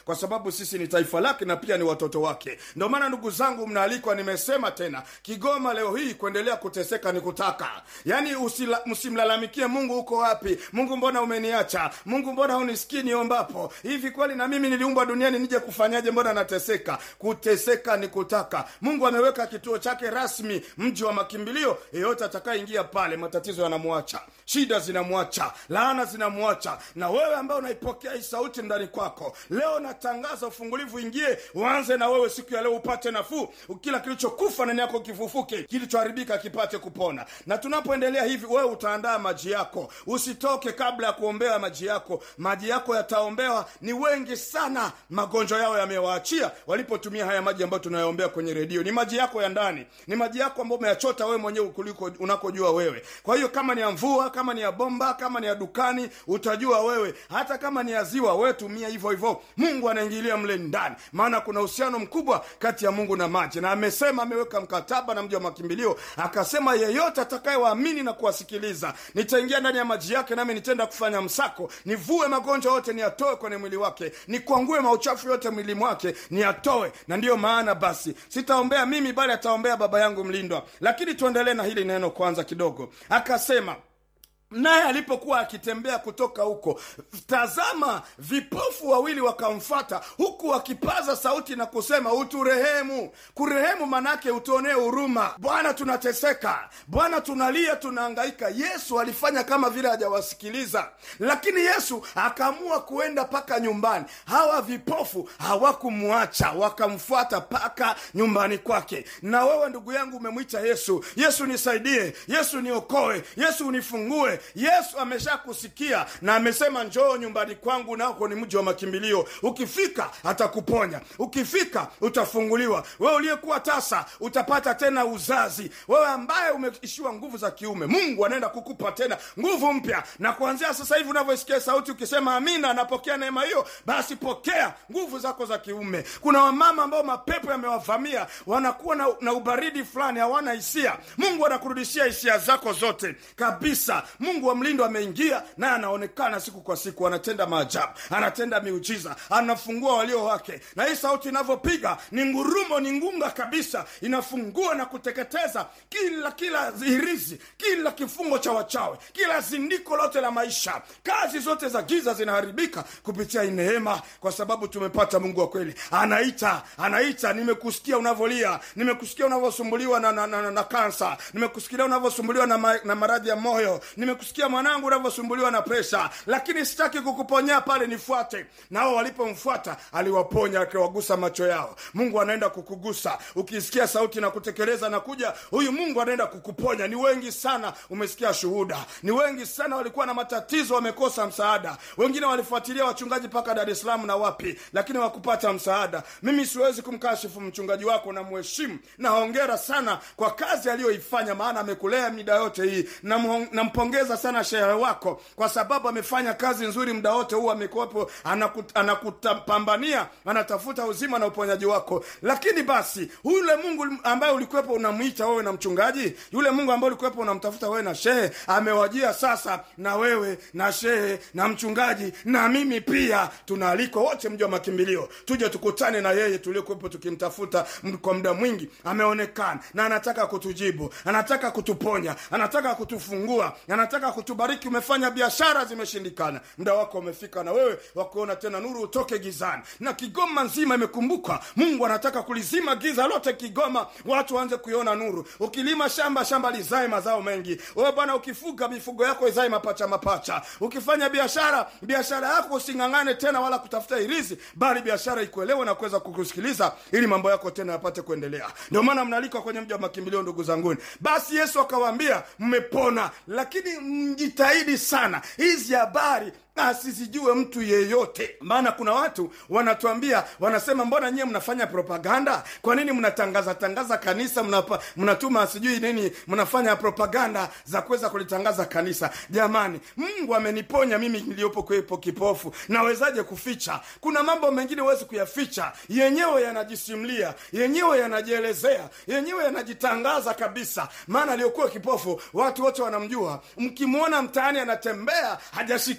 kwa sababu sisi ni taifa lake na pia ni watoto wake ndio maana ndugu zangu mnaalikwa nimesema tena kigoma leo hii kuendelea kuteseka ni kutaka yaani usila- msimlalamikie mungu uko wapi mungu mbona umeniacha mungu mbona hunisikii niombapo hivi kweli na mimi niliumbwa duniani nije kufanyaje mbona nateseka kuteseka ni kutaka mungu ameweka kituo chake rasmi mji wa makimbilio yeyote atakayeingia pale matatizo yanamwacha shida zinamwacha laana zinamwacha na wewe ambaye unaipokea hii sauti ndani kwako leo natangaza ufungulivu ingie uanze na wewe siku ya leo upate nafuu kila kilichokufa ndani yako kifufuke kilichoharibika kipate kupona na tunapoendelea hivi wewe utaandaa maji yako usitoke kabla ya kuombea maji yako maji yako yataombewa ni wengi sana magonjwa yao yamewaachia walipotumia haya maji ambayo tunayaombea kwenye redio ni maji yako ya ndani ni maji yako ambayo umeyachota wewe mwenyewe kuliko unakojua wewe kwa hiyo kama ni ya mvua kama ni ya bomba kama ni ya dukani utajua wewe hata kama ni ya ziwa wewe tumia hivyo hivyo mungu anaingilia mle ndani maana kuna uhusiano mkubwa kati ya mungu na maji na amesema ameweka mkataba na mji wa makimbilio akasema yeyote atakayewaamini na kuwasikiliza nitaingia ndani ya maji yake nami nitenda kufanya msako nivue magonjwa yote niyatoe kwenye mwili wake nikwangue mauchafu yote mwili mwake niyatoe na ndiyo maana basi sitaombea mimi bali ataombea baba yangu mlindwa lakini tuendelee na hili neno kwanza kidogo akasema naye alipokuwa akitembea kutoka huko tazama vipofu wawili wakamfata huku wakipaza sauti na kusema uturehemu kurehemu manake utuonee huruma bwana tunateseka bwana tunalia tunaangaika yesu alifanya kama vile hajawasikiliza lakini yesu akaamua kuenda mpaka nyumbani hawa vipofu hawakumwacha wakamfuata mpaka nyumbani kwake na wewe ndugu yangu umemwita yesu yesu nisaidie yesu niokoe yesu unifungue yesu ameshakusikia na amesema njoo nyumbani kwangu nako ni mji wa makimbilio ukifika atakuponya ukifika utafunguliwa wewe uliyekuwa tasa utapata tena uzazi wewe ambaye umeishiwa nguvu za kiume mungu anaenda kukupa tena nguvu mpya na kuanzia sasa hivi unavyosikia sauti ukisema amina napokea neema hiyo basi pokea nguvu zako za kiume kuna wamama ambao mapepo yamewavamia wanakuwa na, na ubaridi fulani hawana hisia mungu anakurudishia hisia zako zote kabisa mungu wa mlindo ameingia naye anaonekana siku kwa siku anatenda maajabu anatenda miujiza anafungua walio wake na hii sauti inavyopiga ni ngurumo ni ngunga kabisa inafungua na kuteketeza kila kila hirizi kila kifungo cha wachawe kila zindiko lote la maisha kazi zote za giza zinaharibika kupitia hii neema kwa sababu tumepata mungu wa kweli anaita anaita nimekusikia unavyolia nimekusikia unavyosumbuliwa na, na, na, na, na kansa nimekusikia unavyosumbuliwa na, ma, na maradhi ya moyo nimekusikia mwanangu unavyosumbuliwa na presha lakini sitaki kukuponya pale nifuate nao walipomfuata aliwaponya akiwagusa macho yao mungu anaenda kukugusa ukisikia sauti na kutekeleza na kuja huyu mungu anaenda kukuponya ni wengi sana umesikia shuhuda ni wengi sana walikuwa na matatizo wamekosa msaada wengine walifuatilia wachungaji mpaka dar es salaam na wapi lakini wakupata msaada mimi siwezi kumkashifu mchungaji wako na mheshimu na hongera sana kwa kazi aliyoifanya maana amekulea mida yote hii Namhong- nampongeza sana shehe wako kwa sababu amefanya kazi nzuri muda wote huu amekuwepo anakut, anakutapambania anatafuta uzima na uponyaji wako lakini basi yule mungu ambaye ulikuwepo unamwita wewe na mchungaji yule mungu ambaye ulikuwepo unamtafuta wewe na shehe amewajia sasa na wewe na shehe na mchungaji na mimi pia tunaalikwa wote mji wa makimbilio tuje tukutane na yeye tuliokuwepo tukimtafuta m- kwa muda mwingi ameonekana na anataka kutujibu anataka kutuponya anataka kutufungua anataka kutubariki umefanya biashara zimeshindikana muda wako umefika na wewe wakuona tena nuru utoke gizani na kigoma nzima imekumbuka mungu anataka kulizima giza lote kigoma watu waanze kuiona nuru ukilima shamba shamba lizae mazao mengi wewe bwana ukifuga mifugo yako izae mapacha mapacha ukifanya biashara biashara yako using'ang'ane tena wala kutafuta irizi bali biashara ikuelewe na kuweza kukusikiliza ili mambo yako tena yapate kuendelea ndio maana mnalikwa kwenye mji wa makimbilio ndugu zanguni basi yesu akawaambia mmepona lakini mjitahidi sana hizi habari asizijue mtu yeyote maana kuna watu wanatuambia wanasema mbona nyie mnafanya propaganda kwa nini mnatangaza tangaza kanisa mnapa, mnatuma sijui nini mnafanya propaganda za kuweza kulitangaza kanisa jamani mungu ameniponya mimi niliyopo kwepo kipofu nawezaje kuficha kuna mambo mengine huwezi kuyaficha yenyewe yanajisimlia yenyewe yanajielezea yenyewe yanajitangaza kabisa maana aliyokuwa kipofu watu wote wanamjua mkimwona mtaani anatembea hajashikiliwa wala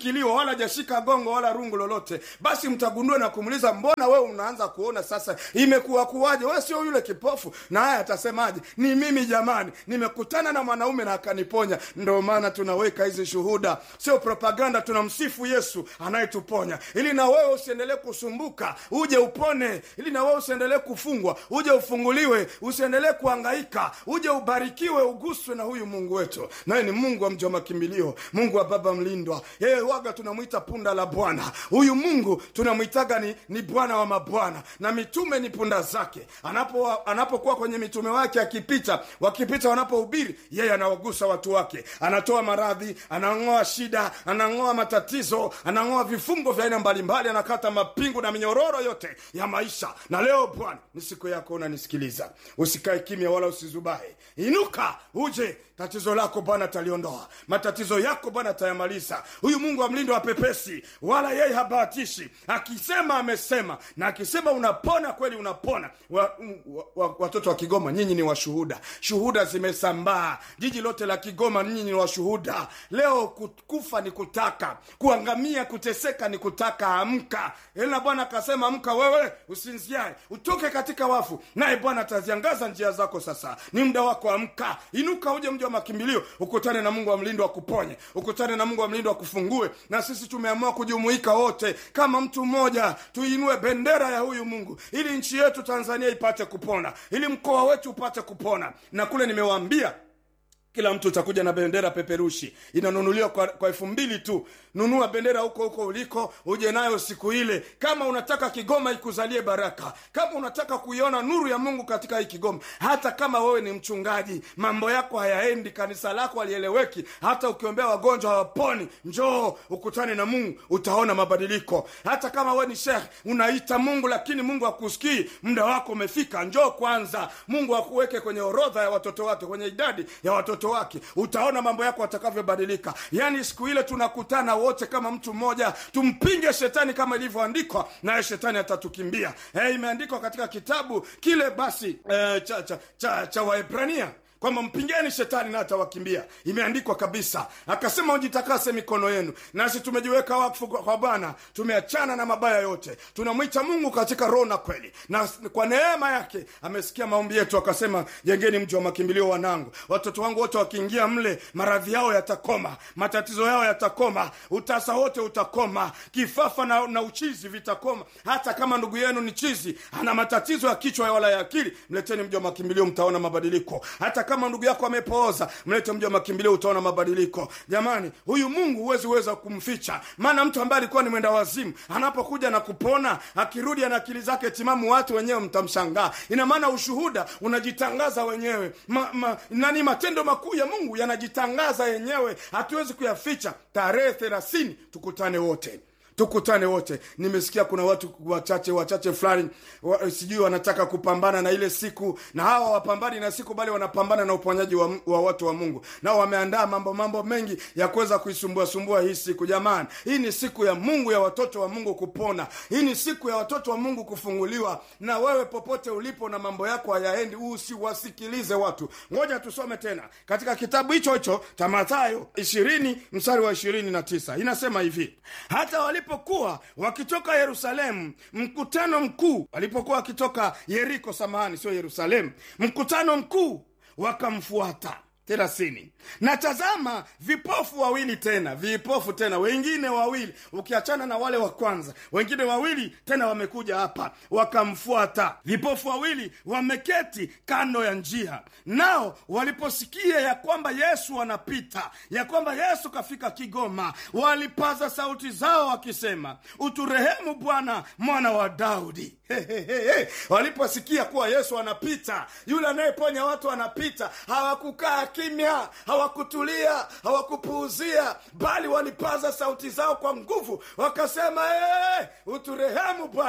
wala hajashika gongo wala rungu lolote basi mtagundua na kumuuliza mbona wewe unaanza kuona sasa imekuwa kuwaje wewe sio yule kipofu na haya atasemaje ni mimi jamani nimekutana na mwanaume na akaniponya ndio maana tunaweka hizi shuhuda sio propaganda tunamsifu yesu anayetuponya ili na wewe usiendelee kusumbuka uje upone ili na wewe usiendelee kufungwa uje ufunguliwe usiendelee kuangaika uje ubarikiwe uguswe na huyu mungu wetu naye ni mungu wa mji wa makimbilio mungu wa baba mlindwa yeye waga tunamwita punda la bwana huyu mungu tunamwitaga ni, ni bwana wa mabwana na mitume ni punda zake anapokuwa anapo kwenye mitume wake akipita wakipita wanapohubiri yeye anawagusa watu wake anatoa maradhi anang'oa shida anang'oa matatizo anang'oa vifungo vya aina mbalimbali anakata mapingu na minyororo yote ya maisha na leo bwana ni siku yako unanisikiliza usikae kimya wala usizubahe inuka uje tatizo lako bwana ataliondoa matatizo yako bwana atayamaliza huyu mungu wa mlindo wa pepesi wala yeye habahatishi akisema amesema na akisema unapona kweli unapona wa, wa, wa, watoto wa kigoma nyinyi ni washuhuda shuhuda zimesambaa jiji lote la kigoma nyinyi ni washuhuda leo kufa ni kutaka kuangamia kuteseka ni kutaka amka ila bwana akasema amka wewe usinziae utoke katika wafu naye bwana ataziangaza njia zako sasa ni muda wako amka inuka uje mji wa makimbilio ukutane na mungu wa mlindo akuponye ukutane na mungu wa mlindo akufungue na sisi tumeamua kujumuika wote kama mtu mmoja tuinue bendera ya huyu mungu ili nchi yetu tanzania ipate kupona ili mkoa wetu upate kupona na kule nimewaambia kila mtu utakuja na bendera peperushi inanunuliwa kwa, kwa elfu mbili tu nunua bendera huko huko uliko uje nayo siku ile kama unataka kigoma ikuzalie baraka kama unataka kuiona nuru ya mungu katika hii kigoma hata kama wewe ni mchungaji mambo yako hayaendi kanisa lako halieleweki hata ukiombea wagonjwa hawaponi njoo ukutane na mungu utaona mabadiliko hata kama wewe ni shekh unaita mungu lakini mungu akusikii muda wako umefika njoo kwanza mungu akuweke kwenye orodha ya watoto wake kwenye idadi ya watoto wake utaona mambo yako atakavyobadilika yaani siku ile tunakutana wote kama mtu mmoja tumpinge shetani kama ilivyoandikwa naye shetani atatukimbia hey, imeandikwa katika kitabu kile basi eh, cha, cha, cha, cha waebrania kwamba mpingeni shetani na atawakimbia imeandikwa kabisa akasema ujitakase mikono yenu nasi tumejiweka wakfu kwa bwana tumeachana na mabaya yote tunamwita mungu katika roho na kweli na kwa neema yake amesikia maombi yetu akasema jengeni mji wa makimbilio wanangu watoto wangu wote wakiingia mle maradhi yao yatakoma matatizo yao yatakoma utasa wote utakoma kifafa na, na uchizi vitakoma hata kama ndugu yenu ni chizi ana matatizo ya kichwa wala ya akili mleteni mji wa makimbilio mtaona mabadiliko hata kama ndugu yako amepooza mlete mji wa makimbilio utaona mabadiliko jamani huyu mungu huwezi weza kumficha maana mtu ambaye alikuwa ni mwenda wazimu anapokuja na kupona akirudi ana akili zake timamu watu wenyewe mtamshangaa ina maana ushuhuda unajitangaza wenyewe ma, ma, nani matendo makuu ya mungu yanajitangaza yenyewe hatuwezi kuyaficha tarehe thelathini tukutane wote tukutane wote nimesikia kuna watu wachache wachache fulani wa, sijui wanataka kupambana na ile siku na hawa wapambani na siku bali wanapambana na uponyaji wa, wa watu wa mungu nao wameandaa mambo mambo mengi ya kuweza kuisumbua sumbua hii siku jamani hii ni siku ya mungu ya watoto wa mungu kupona hii ni siku ya watoto wa mungu kufunguliwa na wewe popote ulipo na mambo yako hayaendi usiwasikilize watu ngoja tusome tena katika kitabu hicho hicho cha mathayo ishirini mstari wa ishirini na tisa inasema hivi hata walipo walipokuwa wakitoka yerusalemu mkutano mkuu walipokuwa wakitoka yeriko samahani sio yerusalemu mkutano mkuu wakamfuata thelathini na tazama vipofu wawili tena vipofu tena wengine wawili ukiachana na wale wa kwanza wengine wawili tena wamekuja hapa wakamfuata vipofu wawili wameketi kando ya njia nao waliposikia ya kwamba yesu anapita ya kwamba yesu kafika kigoma walipaza sauti zao wakisema uturehemu bwana mwana wa daudi Hehehe. waliposikia kuwa yesu anapita yule anayeponya watu anapita hawakukaa kimya hawakutulia hawakupuuzia bali walipaza sauti zao kwa nguvu wakasema hey, uturehemu bwana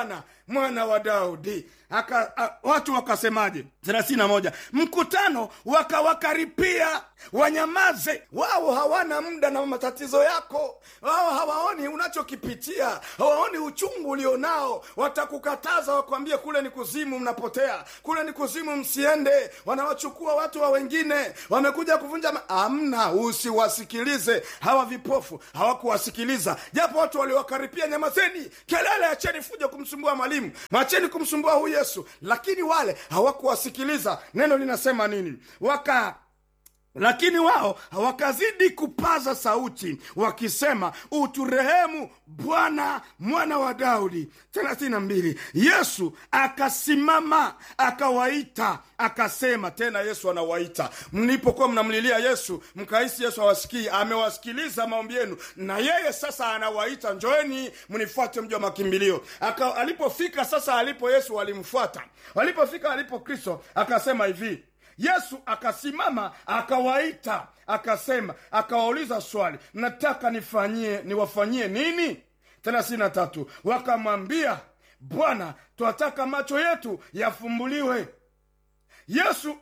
mwana wa daudi Aka, a, watu wakasemaje thelathini na moja mkutano wakawakaripia wanyamaze wao hawana muda na matatizo yako wao hawaoni unachokipitia hawaoni uchungu ulionao watakukataza wakwambie kule ni kuzimu mnapotea kule ni kuzimu msiende wanawachukua watu wa wengine wamekuja kuvunja ma- amna usiwasikilize hawa vipofu hawakuwasikiliza japo watu waliwakaripia nyamazeni kelele acheni fuja kumsumbua mwalimu mwacheni kumsumbua huyu yesu lakini wale hawakuwasikiliza neno linasema nini waka lakini wao wakazidi kupaza sauti wakisema uturehemu bwana mwana wa daudi 32 yesu akasimama akawaita akasema tena yesu anawaita mlipokuwa mnamlilia yesu mkahisi yesu awasikii amewasikiliza maombi yenu na yeye sasa anawaita njoeni mnifuate mji wa makimbilio Aka, alipofika sasa alipo yesu walimfuata walipofika alipo kristo akasema hivi yesu akasimama akawaita akasema akawauliza swali nataka nifanyie niwafanyie nini thelathini na tatu wakamwambia bwana twataka macho yetu yafumbuliwe yesu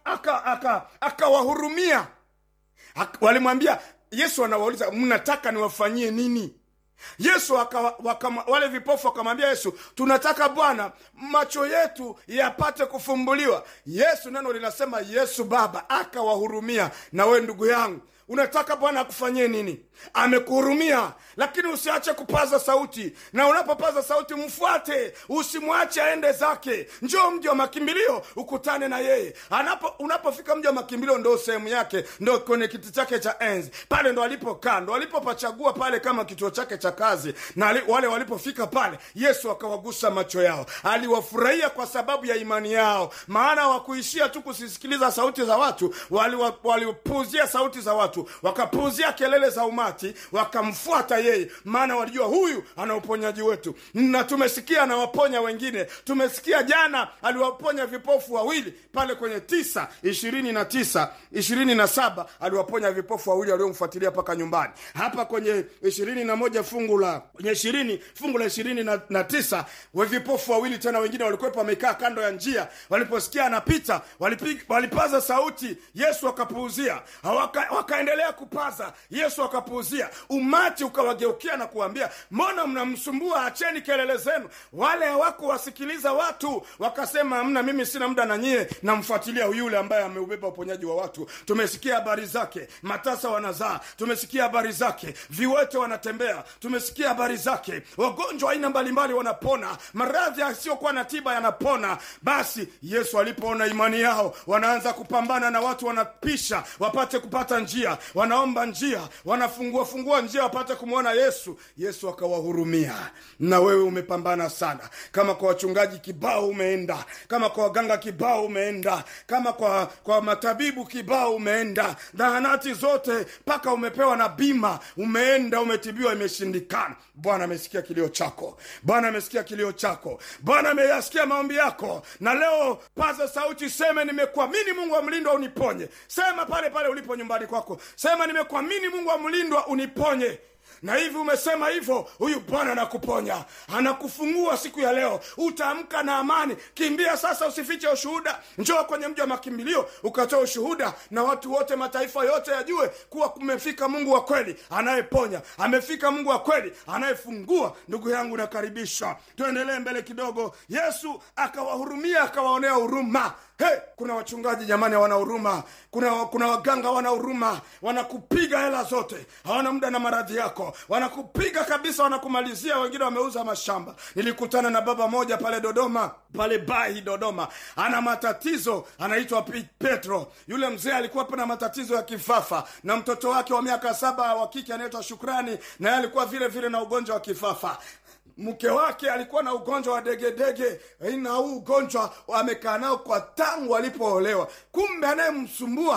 akawahurumia aka, aka aka walimwambia yesu anawauliza mnataka niwafanyie nini yesu waka, waka, wale vipofu wakamwambia yesu tunataka bwana macho yetu yapate kufumbuliwa yesu neno linasema yesu baba akawahurumia na we ndugu yangu unataka bwana akufanyie nini amekuhurumia lakini usiache kupaza sauti na unapopaza sauti mfuate usimwache aende zake njoo mji wa makimbilio ukutane na yeye Anapo, unapofika mji wa makimbilio ndo sehemu yake ndo kwenye kiti chake cha enzi pale ndo alipokaa ndo alipopachagua pale kama kituo chake cha kazi na ali, wale walipofika pale yesu akawagusa macho yao aliwafurahia kwa sababu ya imani yao maana wakuishia tu kusisikiliza sauti za watu walipuuzia wali sauti za watu wakapuuzia kelele za umati wakamfuata yeye maana walijua huyu ana uponyaji wetu na tumesikia anawaponya wengine tumesikia jana aliwaponya vipofu wawili pale kwenye tisa ishirini na tisa ishirini na saba aliwaponya vipofu wawili waliomfuatilia mpaka nyumbani hapa kwenye ishirini na moja fungu la kwenye ishirini fungu la ishirini na, na tisa we vipofu wawili tena wengine walikuwepo wamekaa kando ya njia waliposikia anapita walipig, walipaza sauti yesu akapuuzia waka, wakaendelea kupaza yesu akapuuzia umati ukawageukia na kuambia mbona mnamsumbua acheni kelele zenu wale hawakuwasikiliza watu wakasema mna mimi sina muda na nyie namfuatilia yule ambaye ameubeba uponyaji wa watu tumesikia habari zake matasa wanazaa tumesikia habari zake viwete wanatembea tumesikia habari zake wagonjwa aina mbalimbali wanapona maradhi yasiyokuwa na tiba yanapona basi yesu alipoona imani yao wanaanza kupambana na watu wanapisha wapate kupata njia wanaomba njia wanafungua fungua njia wapate kumwona yesu yesu akawahurumia na wewe umepambana sana kama kwa wachungaji kibao umeenda kama kwa waganga kibao umeenda kama kwa kwa matabibu kibao umeenda zahanati zote mpaka umepewa na bima umeenda umetibiwa imeshindikana bwana amesikia kilio chako bwana amesikia kilio chako bwana ameyasikia maombi yako na leo paza sauti seme nimekuamini mungu wa mlindwa uniponye sema pale pale ulipo nyumbani kwako sema nimekuamini mungu wa mlindwa uniponye na hivi umesema hivyo huyu bwana anakuponya anakufungua siku ya leo utaamka na amani kimbia sasa usifiche ushuhuda njoo kwenye mji wa makimbilio ukatoa ushuhuda na watu wote mataifa yote yajue kuwa kumefika mungu wa kweli anayeponya amefika mungu wa kweli anayefungua ndugu yangu nakaribisha tuendelee mbele kidogo yesu akawahurumia akawaonea huruma Hey, kuna wachungaji jamani hawana huruma kuna, kuna waganga wana huruma wanakupiga hela zote hawana muda na maradhi yako wanakupiga kabisa wanakumalizia wengine wameuza mashamba nilikutana na baba moja pale dodoma pale bahi dodoma ana matatizo anaitwa petro yule mzee alikuwa na matatizo ya kifafa na mtoto wake wa miaka saba wa kike anaitwa shukrani naye alikuwa vile vile na ugonjwa wa kifafa mke wake alikuwa na ugonjwa wa degedege na huu ugonjwa amekaa nao kwa tangu alipoolewa kumbe anayemsumbua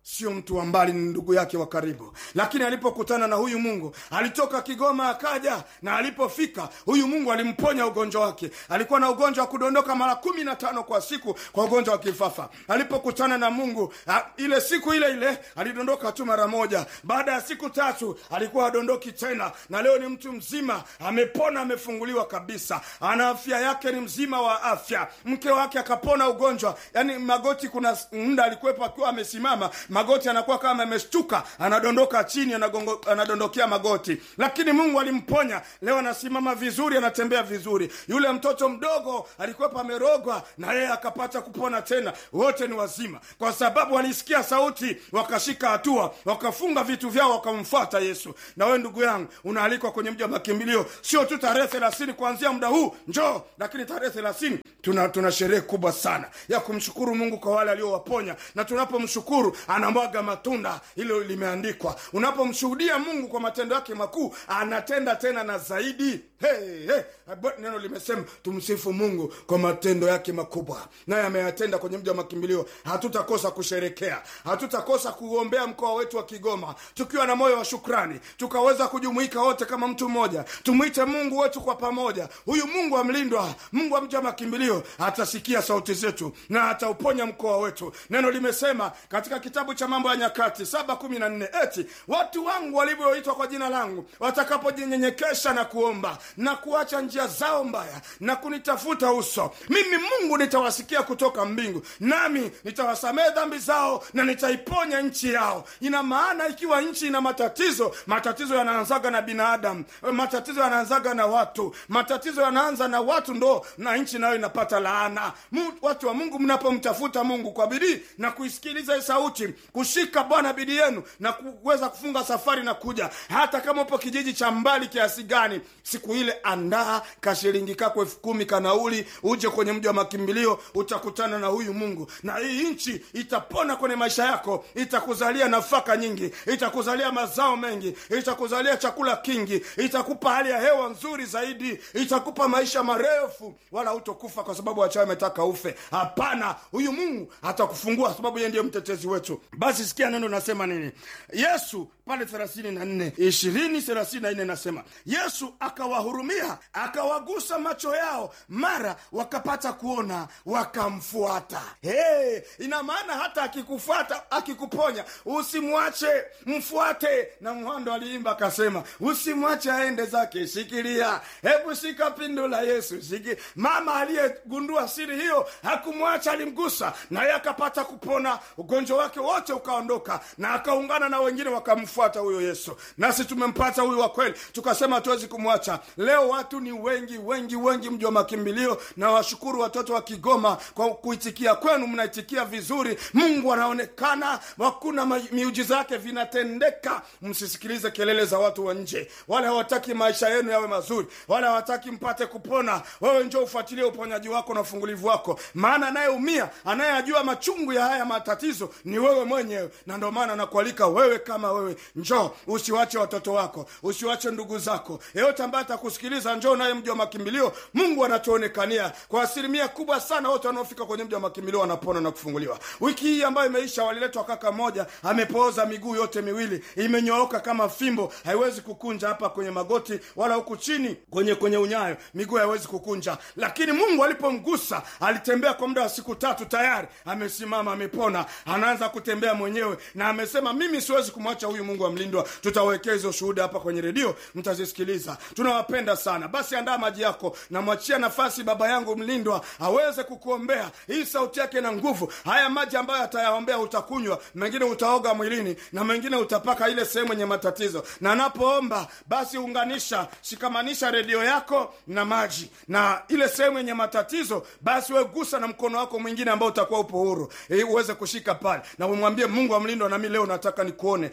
sio mtu wa mbali, ni ndugu yake wa karibu. Lakini alipokutana na huyu Mungu, alitoka Kigoma akaja, na alipofika huyu Mungu alimponya ugonjwa wake. Alikuwa na ugonjwa wa kudondoka mara kumi na tano kwa siku, kwa ugonjwa wa kifafa. Alipokutana na Mungu a, ile siku ile ile alidondoka tu mara moja. Baada ya siku tatu alikuwa adondoki tena, na leo ni mtu mzima, amepona, amefunguliwa kabisa, ana afya yake, ni mzima wa afya. Mke wake akapona ugonjwa, yani magoti, kuna muda alikuwepo akiwa amesimama magoti anakuwa kama ameshtuka, anadondoka chini, anagongo, anadondokea magoti, lakini Mungu alimponya. Leo anasimama vizuri, anatembea vizuri. Yule mtoto mdogo alikuwepo amerogwa, na yeye akapata kupona tena. Wote ni wazima, kwa sababu walisikia sauti, wakashika hatua, wakafunga vitu vyao, wakamfuata Yesu. Na wewe ndugu yangu, unaalikwa kwenye mji wa makimbilio, sio tu tarehe thelathini kuanzia muda huu njoo, lakini tarehe thelathini tuna, tuna sherehe kubwa sana ya kumshukuru Mungu kwa wale aliowaponya, na tunapomshukuru anamwaga matunda. Hilo limeandikwa. Unapomshuhudia Mungu kwa matendo yake makuu, anatenda tena na zaidi. Hey, hey. Neno limesema tumsifu Mungu kwa matendo yake makubwa, naye ameyatenda kwenye mji wa makimbilio. Hatutakosa kusherekea, hatutakosa kuombea mkoa wetu wa Kigoma tukiwa na moyo wa shukrani, tukaweza kujumuika wote kama mtu mmoja, tumwite Mungu wetu kwa pamoja. Huyu Mungu amlindwa, Mungu wa mji wa makimbilio atasikia sauti zetu na atauponya mkoa wetu. Neno limesema katika kitabu cha Mambo ya Nyakati saba kumi na nne eti watu wangu walivyoitwa kwa jina langu watakapojinyenyekesha na kuomba na kuacha njia zao mbaya na kunitafuta uso, mimi Mungu nitawasikia kutoka mbingu, nami nitawasamehe dhambi zao na nitaiponya nchi yao. Ina maana ikiwa nchi ina matatizo, matatizo yanaanzaga na binadamu, matatizo yanaanzaga na watu, matatizo yanaanza na watu, ndo na nchi nayo inapata laana. Watu wa Mungu, mnapomtafuta Mungu kwa bidii na kuisikiliza sauti, kushika Bwana bidii yenu na kuweza kufunga safari na kuja, hata kama upo kijiji cha mbali kiasi gani, siku ile andaa kashilingi kako elfu kumi kanauli, uje kwenye mji wa makimbilio, utakutana na huyu Mungu na hii nchi itapona kwenye maisha yako, itakuzalia nafaka nyingi, itakuzalia mazao mengi, itakuzalia chakula kingi, itakupa hali ya hewa nzuri zaidi, itakupa maisha marefu, wala hutokufa kwa sababu wachawi ametaka ufe. Hapana, huyu Mungu atakufungua sababu yeye ndiye mtetezi wetu. Basi sikia neno nasema nini. Yesu pale thelathini na nne ishirini thelathini na nne nasema Yesu akawahurumia akawagusa macho yao, mara wakapata kuona, wakamfuata. Hey, ina maana hata akikufuata akikuponya, usimwache, mfuate. Na Mhando aliimba akasema, usimwache aende zake, shikilia, hebu shika pindo la Yesu shiki. Mama aliyegundua siri hiyo hakumwacha, alimgusa naye akapata kupona, ugonjwa wake wote ukaondoka, na akaungana na wengine wakamfuata huyo Yesu. Nasi tumempata huyu wa kweli, tukasema hatuwezi kumwacha. Leo watu ni wengi wengi wengi mji wa makimbilio, na washukuru watoto wa Kigoma kwa kuitikia kwenu, mnaitikia vizuri. Mungu anaonekana, hakuna miujiza yake vinatendeka. Msisikilize kelele za watu wa nje, wale hawataki maisha yenu yawe mazuri, wale hawataki mpate kupona. Wewe njoo ufuatilie uponyaji wako na ufungulivu wako, maana anayeumia anayeyajua machungu ya haya matatizo ni wewe mwenyewe, na ndio maana nakualika wewe kama wewe, njoo, usiwache watoto wako, usiwache ndugu zako, yeyote ambaye atakusikiliza, njoo naye mji wa makimbilio. Mungu anatuonekania kwa asilimia kubwa sana, wote wanaofika kwenye mji wa makimbilio wanapona na kufunguliwa. Wiki hii ambayo imeisha, waliletwa kaka mmoja amepooza miguu yote miwili, imenyooka kama fimbo, haiwezi kukunja hapa kwenye magoti wala huku chini kwenye kwenye unyayo, miguu haiwezi kukunja. Lakini Mungu alipomgusa, alitembea kwa muda wa siku tatu, tayari amesimama, amepona, anaanza kutembea mwenyewe, na amesema mimi siwezi kumwacha huyu Mungu amlindwa. Tutawekea hizo shuhuda hapa kwenye redio, mtazisikiliza. Tunawapenda sana. Basi andaa maji yako, namwachia nafasi baba yangu mlindwa aweze kukuombea. Hii sauti yake na nguvu. Haya maji ambayo atayaombea utakunywa, mengine utaoga mwilini na mengine utapaka ile sehemu yenye matatizo. Na anapoomba basi unganisha, shikamanisha redio yako na maji na ile sehemu yenye matatizo, basi we gusa na mkono wako mwingine ambao utakuwa upo huru, ili uweze kushika pale na umwambie Mungu amlindwa, nami leo nataka nikuone, unipe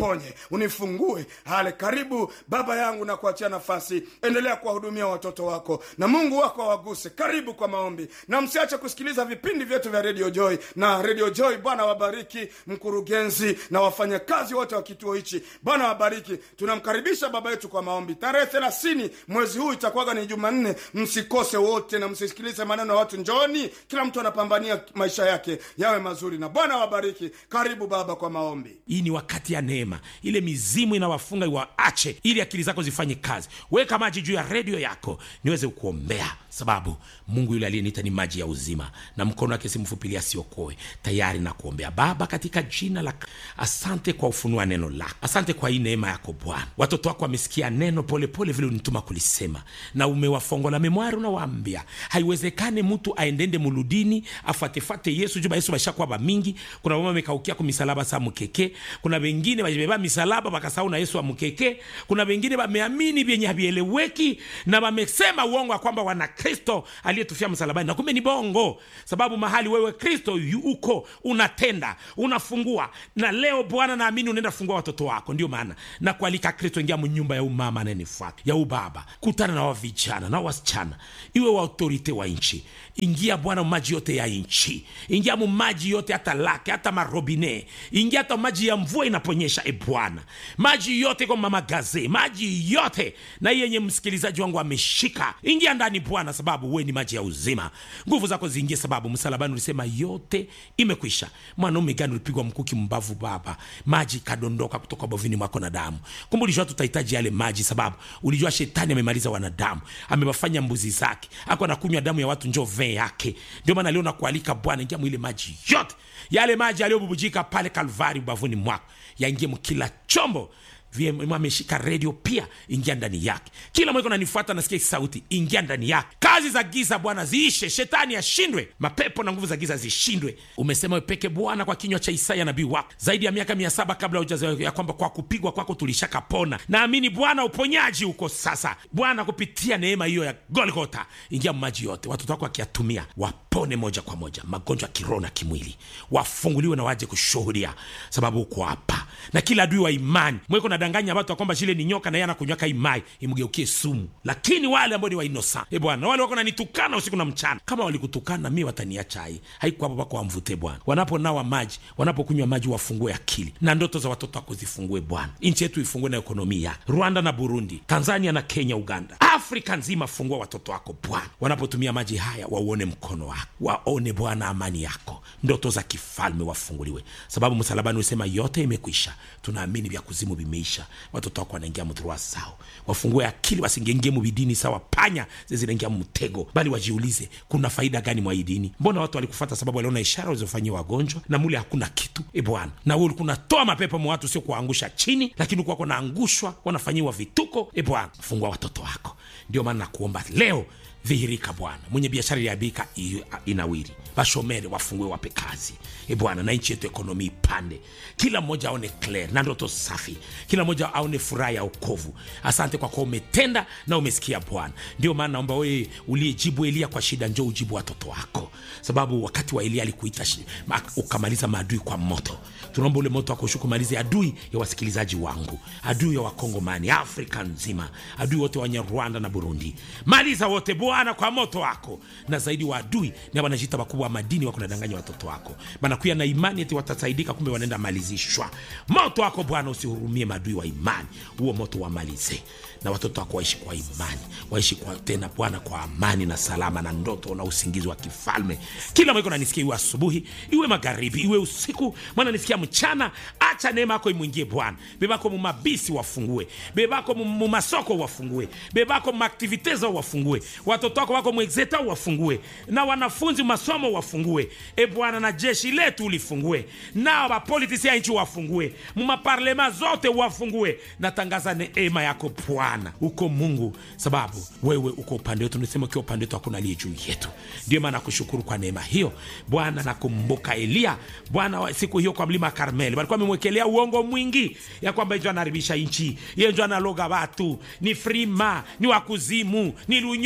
uniponye unifungue hale karibu baba yangu na kuachia nafasi endelea kuwahudumia watoto wako na mungu wako awaguse karibu kwa maombi na msiache kusikiliza vipindi vyetu vya radio joy na radio joy bwana wabariki mkurugenzi na wafanyakazi wote wa kituo hichi bwana wabariki tunamkaribisha baba yetu kwa maombi tarehe thelathini mwezi huu itakuwaga ni jumanne msikose wote na msisikilize maneno ya watu njoni kila mtu anapambania maisha yake yawe mazuri na bwana wabariki karibu baba kwa maombi hii ni wakati ya neema ile mizimu inawafunga iwaache ili akili zako zifanye kazi weka maji juu ya redio yako niweze kuombea sababu mungu yule aliyeniita ni maji ya uzima na mkono wake simfupilia asiokoe tayari na kuombea baba katika jina la asante kwa ufunua neno lako asante kwa hii neema yako bwana watoto wako wamesikia neno polepole pole vile unituma kulisema na umewafongola memwari unawaambia haiwezekane mtu aendende muludini afatefate yesu juba yesu bashakuwa bamingi kuna wama wamekaukia ku misalaba sa mukeke kuna wengine bajibeba misalaba bakasahau na yesu amukeke kuna wengine bameamini vyenye havieleweki na wamesema uongo ya kwamba wana kristo aliyetufia msalabani na kumbe ni bongo sababu mahali wewe kristo yu- uko unatenda unafungua na leo bwana naamini unaenda fungua watoto wako ndio maana na kualika kristo ingia mnyumba ya umama anayenifuata ya ubaba kutana na wavijana na wasichana iwe wa autorite wa nchi ingia bwana maji yote ya nchi ingia mu maji yote hata lake hata marobine ingia hata maji ya mvua inaponyesha e bwana maji yote kwa mamagaze maji yote na hii yenye msikilizaji wangu ameshika ingia ndani bwana sababu we ni maji ya uzima nguvu zako ziingie sababu msalabani ulisema yote imekwisha mwanaume gani ulipigwa mkuki mbavu baba maji ikadondoka kutoka bovini mwako na damu kumbe ulijua tutahitaji yale maji sababu ulijua shetani amemaliza wanadamu amewafanya mbuzi zake ako anakunywa damu ya watu njo vee yake ndio maana leo nakualika bwana ingia mwile maji yote yale maji yaliyobubujika pale kalvari ubavuni mwako yaingie mkila chombo VM ameshika redio pia ingia ndani yake kila mweko nanifuata nasikia hii sauti ingia ndani yake kazi za giza bwana ziishe shetani ashindwe mapepo na nguvu za giza zishindwe umesema wepeke bwana kwa kinywa cha isaya nabii wako zaidi ya miaka mia saba kabla ujaza ya kwamba kwa kupigwa kwako tulishakapona naamini bwana uponyaji uko sasa bwana kupitia neema hiyo ya golgota ingia maji yote watoto wako wakiyatumia wapone moja kwa moja magonjwa ya kiroho na kimwili wafunguliwe na waje kushuhudia sababu uko hapa na kila adui wa imani mweko nadanganya watu ya kwamba shile ni nyoka na yeye anakunywaka imai imgeukie sumu lakini wale ambao ni wainosa e bwana wale wako nanitukana usiku na mchana kama walikutukana mi wataniacha hai haiko hapo pako wamvute bwana wanaponawa maji wanapokunywa maji wafungue akili na ndoto za watoto wako zifungue bwana nchi yetu ifungue na ekonomi yake rwanda na burundi tanzania na kenya uganda afrika nzima fungua watoto wako bwana wanapotumia maji haya wauone mkono wako waone bwana amani yako ndoto za kifalme wafunguliwe sababu msalabani usema yote imekwisha tunaamini vya kuzimu vimeisha watoto wako wanaingia mdhurua sao wafungue akili wasingengie mubidini sawa panya zezinaingia mtego bali wajiulize kuna faida gani mwa hii dini mbona watu walikufata sababu waliona ishara walizofanyia wagonjwa na mule hakuna kitu e bwana na we ulikuwa unatoa mapepo mwa watu sio kuwaangusha chini lakini ulikuwa wanaangushwa wanafanyiwa vituko e bwana fungua watoto wako ndio maana nakuomba leo dhihirika bwana mwenye biashara iliabika inawiri bashomere wafungue wape kazi e bwana na nchi yetu ekonomi ipande kila mmoja aone clear na ndoto safi kila mmoja aone furaha ya okovu asante kwa kuwa umetenda na umesikia bwana ndio maana naomba wewe uliyejibu elia kwa shida njo ujibu watoto wako sababu wakati wa elia alikuita shi- ma- ukamaliza maadui kwa moto tunaomba ule moto wako ushuke umalize adui ya wasikilizaji wangu adui ya wakongomani afrika nzima adui wote wenye rwanda na burundi maliza wote bwana kwa moto wako na zaidi wa adui ni wanajita wakubwa wa madini wako nadanganya watoto wako banakuya na imani eti watasaidika kumbe wanaenda malizishwa moto wako bwana usihurumie madui wa imani huo moto wamalize na watoto wako waishi kwa imani waishi kwa tena bwana kwa amani na salama na ndoto na usingizi wa kifalme kila mweko nanisikia iwe asubuhi iwe magharibi iwe usiku mwana nisikia mchana acha neema yako imwingie bwana bebako mumabisi wafungue bebako mu- mumasoko wafungue bebako mumaktivite zao wafungue watoto wako wako mwexeta wafungue na wanafunzi masomo wafungue e bwana na jeshi letu ulifungue nao bapolitisi ya nchi wafungue mumaparlema zote wafungue natangaza neema yako bwana uko mungu sababu wewe uko upande wetu nisema ukiwa upande wetu hakuna aliye juu yetu ndio maana nakushukuru kwa neema hiyo bwana nakumbuka eliya bwana wa- siku hiyo kwa mlima karmeli walikuwa amemwekelea uongo mwingi ya kwamba njo anaharibisha nchi ye njo analoga watu ni frima ni wakuzimu ni lunyoka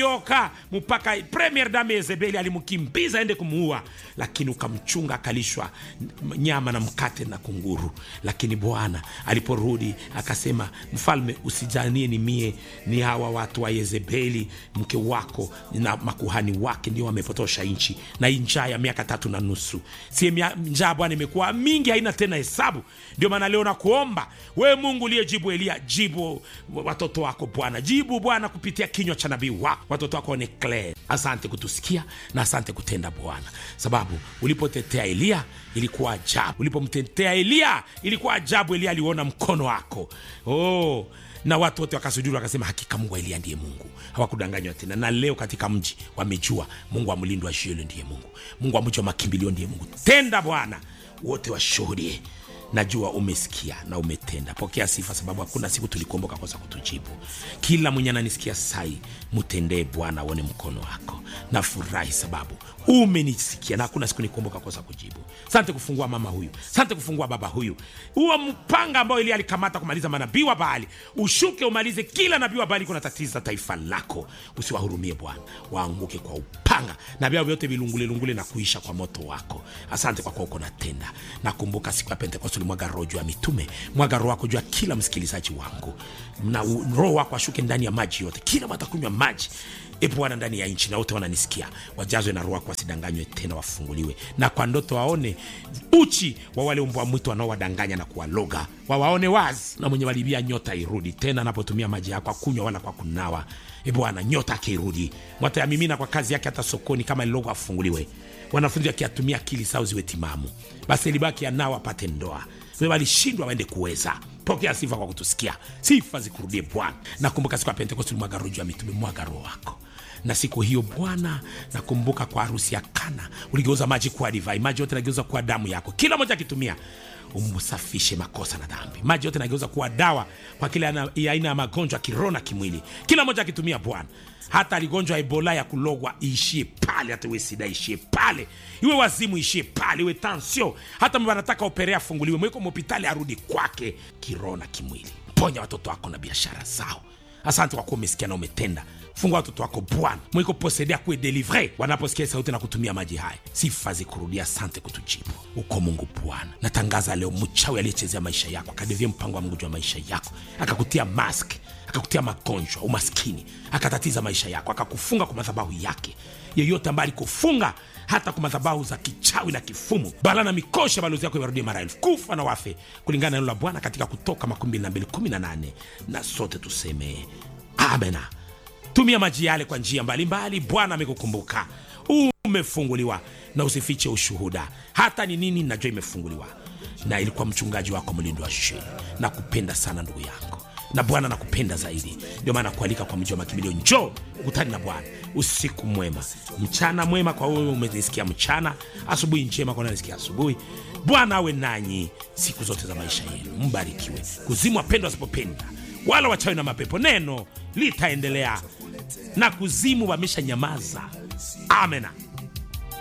eliya mpaka premier dame yezebeli alimkimbiza aende kumuua lakini ukamchunga akalishwa nyama na mkate na kunguru lakini bwana aliporudi akasema mfalme usijanie ni mie ni hawa watu wa yezebeli mke wako na makuhani wake ndio wamepotosha nchi na hii njaa ya miaka tatu na nusu sie mia- njaa bwana imekuwa mingi haina tena hesabu ndio maana leo nakuomba we mungu uliyejibu eliya jibu watoto wako bwana jibu bwana kupitia kinywa cha nabii wako watoto wako ni clear asante kutusikia na asante kutenda bwana sababu ulipotetea eliya ilikuwa ajabu ulipomtetea eliya ilikuwa ajabu eliya aliona mkono wako oh na watu wote wakasujudi wakasema hakika mungu wa eliya ndiye mungu hawakudanganywa tena na leo katika mji wamejua mungu wa mlindo wa shielo ndiye mungu mungu wa mji wa makimbilio ndiye mungu tenda bwana wote washuhudie najua umesikia na umetenda pokea sifa sababu hakuna siku tulikuomboka kosa kutujibu kila mwenye ananisikia sai mtendee bwana aone mkono wako nafurahi sababu umenisikia na hakuna siku nikuomboka kosa kujibu sante kufungua mama huyu sante kufungua baba huyu huo mpanga ambao ili alikamata kumaliza manabii wa baali ushuke umalize kila nabii wa baali kuna tatiza taifa lako usiwahurumie bwana waanguke kwa upanga na vyao vyote vilungulelungule na kuisha kwa moto wako asante kwa kuwa uko natenda nakumbuka siku ya pentekoste ulimwaga roho juu ya mitume mwaga roho wako juu ya kila msikilizaji wangu na u- roho wako ashuke ndani ya maji yote kila watakunywa maji e bwana ndani ya nchi na wote wananisikia wajazwe na roho wako wasidanganywe tena wafunguliwe na kwa ndoto waone uchi wa wale umbwa mwitu wanaowadanganya na kuwaloga wawaone wazi na mwenye walibia nyota irudi tena anapotumia maji yako akunywa wala kwa kunawa e bwana nyota akirudi mwatayamimina kwa kazi yake hata sokoni kama lilogo afunguliwe wanafunzi wakiatumia akili sao ziwe timamu basi libaki anao apate ndoa we walishindwa waende kuweza pokea sifa kwa kutusikia sifa zikurudie bwana nakumbuka siku ya pentekosti ulimwaga roho juu ya mitume mwaga roho wako na siku hiyo bwana nakumbuka kwa harusi ya kana uligeuza maji kuwa divai maji yote nageuza kuwa damu yako kila moja akitumia umsafishe makosa na dhambi maji yote nageuza kuwa dawa kwa kila ana- ya aina ya magonjwa kiroho na kimwili kila moja akitumia bwana hata aligonjwa ebola ya kulogwa iishie pale hata iwe sida ishie pale iwe wazimu ishie pale iwe tansio hata mwe anataka operea afunguliwe mweko mhopitali arudi kwake kiroho na kimwili ponya watoto wako na biashara zao asante kwa kuwa umesikia na umetenda fungua watoto wako bwana mwiko posedea kuwe delivre wanaposikia sauti na kutumia maji haya sifa zikurudia asante kutujibu uko mungu bwana natangaza leo mchawi aliyechezea maisha yako akadevia mpango wa mungu juu ya maisha yako akakutia mask akakutia magonjwa umaskini akatatiza maisha yako akakufunga kwa madhabahu yake yeyote ambaye alikufunga hata kwa madhabahu za kichawi na kifumu bala na mikosha balozi yako iwarudie mara elfu kufa na wafe kulingana na neno la bwana katika kutoka 2218 na sote tuseme amena tumia maji yale kwa njia mbalimbali bwana amekukumbuka umefunguliwa na usifiche ushuhuda hata ni nini najua imefunguliwa na ilikuwa mchungaji wako mlindo wa sheni na kupenda sana ndugu yangu na bwana nakupenda zaidi ndio maana kualika kwa mji wa makimbilio njoo ukutani na bwana usiku mwema mchana mwema kwa wewe umenisikia mchana asubuhi njema kwa nanisikia asubuhi bwana awe nanyi siku zote za maisha yenu mbarikiwe kuzimu wapendwa wasipopenda wala wachawi na mapepo neno litaendelea na kuzimu wamesha nyamaza amena